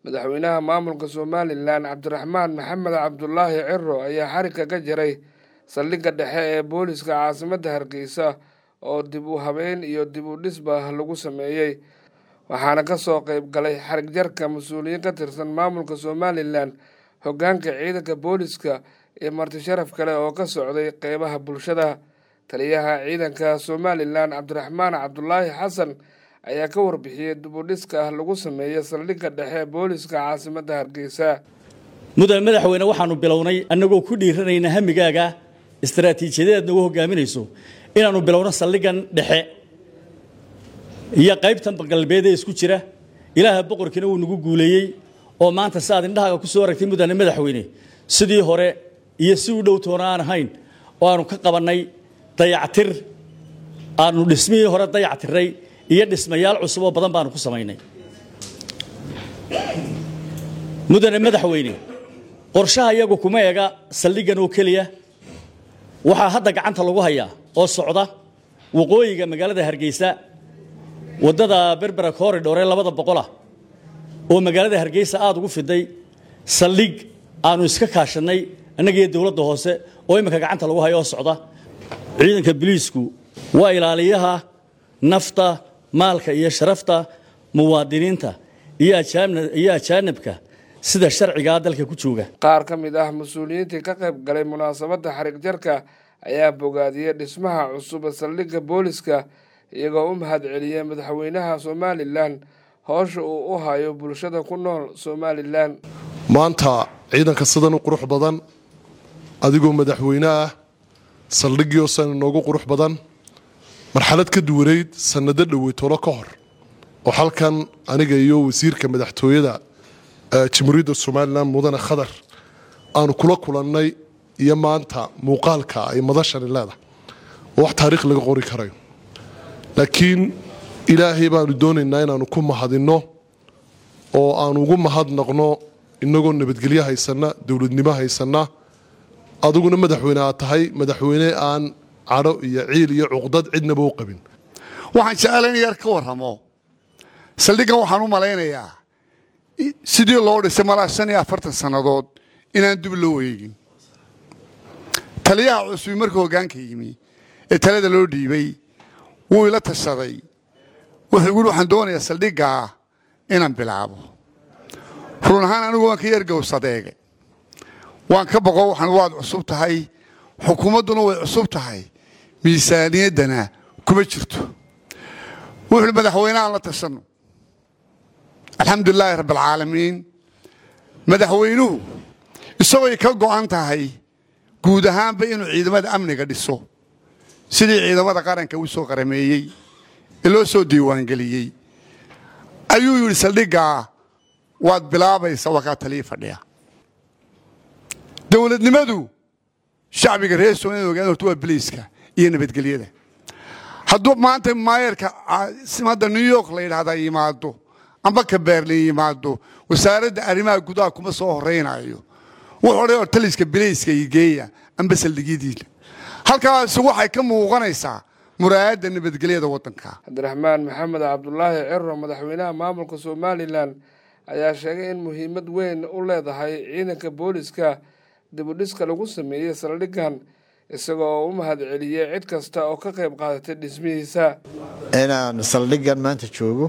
madaxweynaha maamulka somalilan cabdiraxmaan maxamed cabdulaahi ciro ayaa xarigga ka jaray saldhigga dhexe ee booliska caasimadda hargeysa oo dib u habeyn iyo dib u dhisba lagu sameeyey waxaana ka soo qayb galay xarig jarka mas-uuliyiin ka tirsan maamulka somalilan hoggaanka ciidanka booliska iyo marti sharaf kale oo ka socday qeybaha bulshada taliyaha ciidanka somalilan cabdiraxmaan cabdulaahi xasan ayaa ka warbixiyey dib u dhiska lagu sameeyey saldhigga dhexe booliska caasimadda hargeysa mudane madaxweyne waxaanu bilownay annagoo ku dhiiranayna hamigaaga istaraatiijiyadeed nagu hogaaminayso inaannu bilowno saldhiggan dhexe iyo qaybtan galbeed ee isku jira ilaaha boqorkiina wuu nagu guuleeyey oo maanta si aad indhahaaga ku soo aragtay mudane madaxweyne sidii hore iyo si u dhow toona aan ahayn oo aanu ka qabannay dayactir aanu dhismihii hore dayactirnay iyo dhismayaal cusub oo badan baanu ku samaynay mudane madaxweyne qorshaha iyagu kuma ega saldhiggan oo keliya waxaa hadda gacanta lagu hayaa oo socda waqooyiga magaalada hargeysa waddada berbera corridor ee labada boqolah oo magaalada hargeysa aada ugu fiday saldhig aanu iska kaashannay annagiiyo dowladda hoose oo imminka gacanta lagu hayo oo socda ciidanka biliisku waa ilaaliyaha nafta maalka iyo sharafta muwaadiniinta iyo ajaanibka sida sharcigaa dalka ku jooga qaar ka mid ah mas-uuliyiintii ka qayb galay munaasabadda xarig jarka ayaa bogaadiyey dhismaha cusub saldhigga booliska iyagoo u mahad celiyey madaxweynaha somalilan howsha uu u hayo bulshada ku nool somalilan maanta ciidanka sidan u qurux badan adigoo madaxweyne ah saldhiggiioo san inoogu qurux badan marxalad ka duwanayd sannado dhowey tolo ka hor oo halkan aniga iyo wasiirka madaxtooyada jamhuuriyadda somalilan mudane khadar aanu kula kulannay iyo maanta muuqaalka ay madashani leedahay oo wax taariikh laga qori karayo laakiin ilaahay baanu doonaynaa inaanu ku mahadinno oo aanu ugu mahadnaqno inagoo nabadgelyo haysanna dowladnimo haysanna adiguna madaxweyne aad tahay madaxweyne aan cadho iyo ciil iyo cuqdad cidnaba u qabin waxaan jecela in yar ka warramo saldhiggan waxaan u malaynayaa sidii loo dhisay malaa shan iyo afartan sannadood inaan dib loo wareegin taliyaha cusubi markuu hoggaanka yimi ee talada loo dhiibay wuu ila tashaday wuxuu yidhi waxaan doonayaa saldhiggaa inaan bilaabo run ahaan anigu waan ka yargowsadeege waan ka boqo waxaan waad cusub tahay xukuumadduna way cusub tahay miisaaniyaddana kuma jirto wuxuu ihi madaxweynehaan la tashanno alxamdulilaahi rabbialcaalamiin madaxweynuhu isagooy ka go'an tahay guud ahaanba inuu ciidamada amniga dhiso sidii ciidamada qaranka uu soo qarameeyey ee loo soo diiwaangeliyey ayuu yidhi saldhiggaa waad bilaabaysa waa kaa talii fadhiya dowladnimadu shacbiga reer somaliya ogaan horta waa biliiska iyo nabadgelyada hadduu maanta maayarka hadda new york la yidhahdaa yimaado amba ka berlin yimaado wasaaradda arrimaha gudaha kuma soo horaynayo wuxuu odhan or taliska bilayska igeeya amba saldhigyadiina halkaasi waxay ka muuqanaysaa muraayadda nabadgelyada waddanka cabdiraxmaan maxamed cabdulaahi ciro madaxweynaha maamulka somalilan ayaa sheegay in muhiimad weyn u leedahay ciidanka booliska dibudhiska lagu sameeyey saldhiggan isagoo u mahad celiyey cid kasta oo ka qayb qaadatay dhismihiisa inaan saldhiggan maanta joogo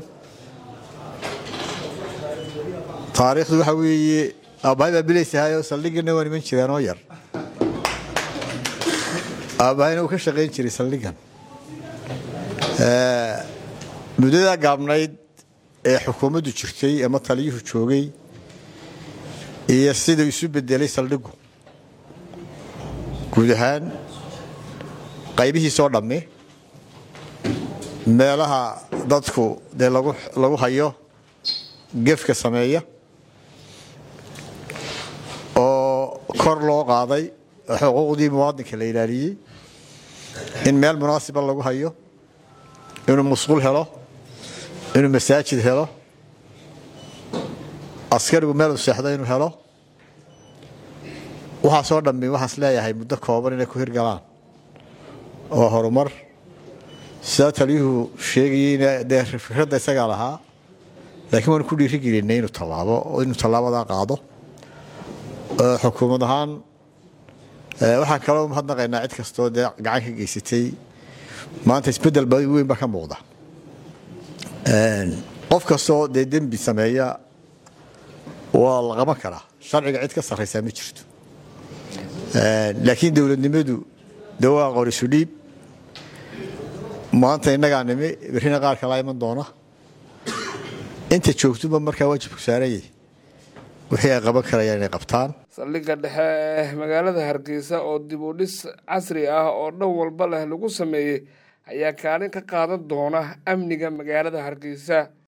taariikhdu waxaa weeye aabbahay baa bilaysahaayoo saldhigganna waa niman jiraan oo yar aabbahayna uu ka shaqayn jiray saldhiggan muddadaa gaabnayd ee xukuumaddu jirtay ama taliyuhu joogay iyo siduu isu bedelay saldhiggu guud ahaan qaybihiisoo dhammi meelaha dadku dee lagu hayo gefka sameeya oo kor loo qaaday oo xuquuqdii muwaadinka la ilaaliyey in meel munaasiba lagu hayo inuu musquul helo inuu masaajid helo askarigu meel u seexdo inuu helo waxaasoo dhammi waxaas leeyahay muddo kooban inay ku hirgalaan oo horumar sidaa taliyuhu sheegayeyna dee fikradda isagaa lahaa laakiin waanu ku dhiirigelinay inuu tallaabo inuu tallaabadaa qaado xukuumad ahaan waxaan kaloo mahadnaqaynaa cid kastoo dee gacan ka geysatay maanta isbeddel weyn baa ka muuqda qof kastoo dee dembi sameeya waa la qaban karaa sharciga cid ka sarraysaa ma jirto laakiin dowladnimadu de waa qorisu dhiib maanta innagaa nimi berrina qaar kalaa iman doona inta joogtuba markaa waajibku saaranyay wixii ay qaban karayaan inay qabtaan saldhigga dhexe ee magaalada hargeysa oo dib u dhis casri ah oo dhan walba leh lagu sameeyey ayaa kaalin ka qaadan doona amniga magaalada hargeysa